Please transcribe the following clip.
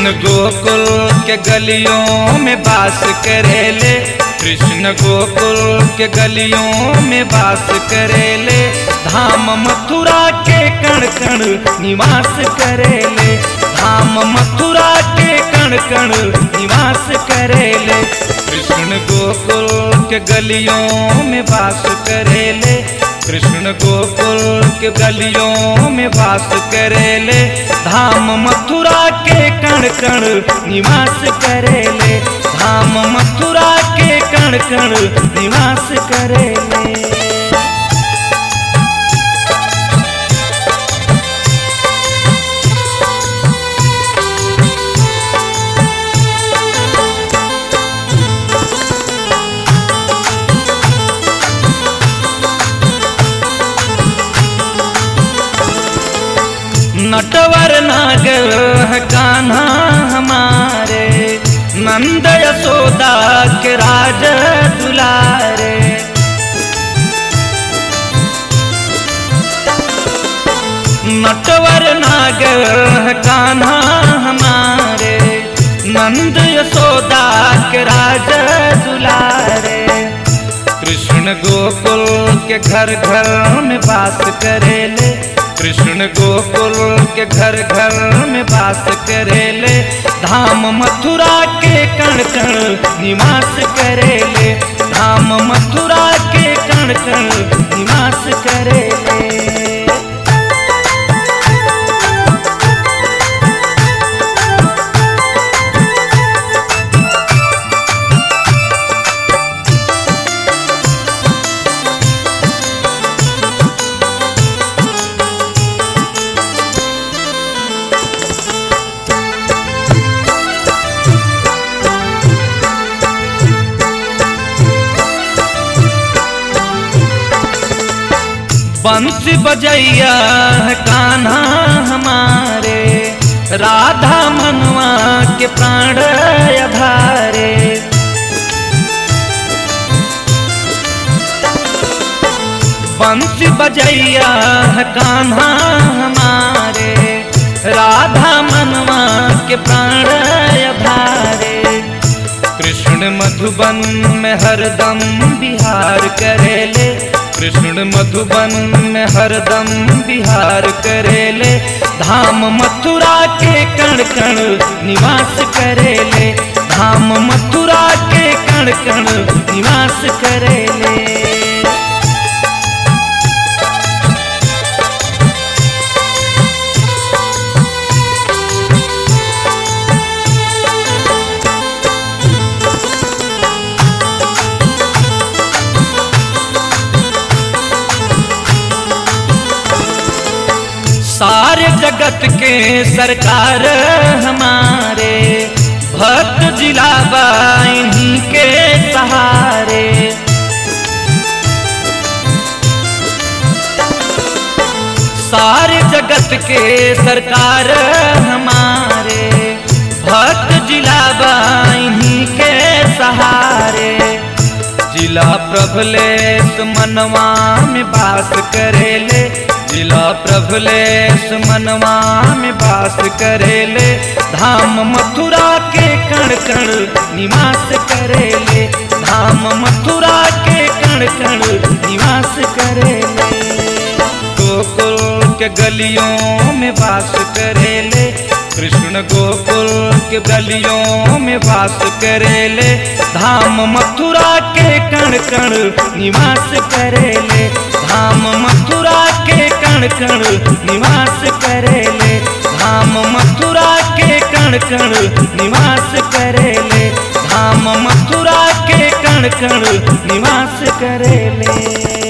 कृष्ण गोकुल के गलियों में बास करेले कृष्ण गोकुल के गलियों में बास करेले धाम मथुरा के कण कण निवास करेले धाम मथुरा के कण कण निवास करेले कृष्ण गोकुल के गलियों में बास करेले कृष्ण गोकुल के गलियों में वास करेले धाम मथुरा के कण कण निवास करेले धाम मथुरा के कण कण निवास करेले नटवर नागर है कान्हा हमारे नंद यशोदा के राज दुलारे नटवर नागर है कान्हा हमारे नंद यशोदा के राज दुलारे कृष्ण गोकुल के घर घर में बास करेले कृष्ण गोकुल के घर घर में बास करेले धाम मथुरा के कण कण निवास करेले धाम मथुरा के कण कण निवास करेले बंसी बजैया है कान्हा हमारे राधा मनवा के प्राण अधारे बंसी बजैया है कान्हा हमारे राधा मनवा के प्राण अधारे कृष्ण मधुबन में हरदम बिहार करेले कृष्ण मधुबन में हरदम बिहार करेले धाम मथुरा के कण कण निवास करेले धाम मथुरा के कण कण निवास करेले सारे जगत के सरकार हमारे भक्त जिला इन्हीं के सहारे सारे जगत के सरकार हमारे भक्त जिला इन्हीं के सहारे जिला प्रभलेश मनवा में बास करेले जिला प्रभलेश मनवा में बास करेले धाम मथुरा के कण कण निवास करेले धाम मथुरा के कण कण निवास करेले गोकुल के गलियों में वास करेले कृष्ण गोकुल के गलियों में वास करेले धाम मथुरा के कण कण निवास करेले धाम मथुरा के कण कण निवास करेले धाम मथुरा के कण कण निवास करेले धाम मथुरा के कण कण निवास करेले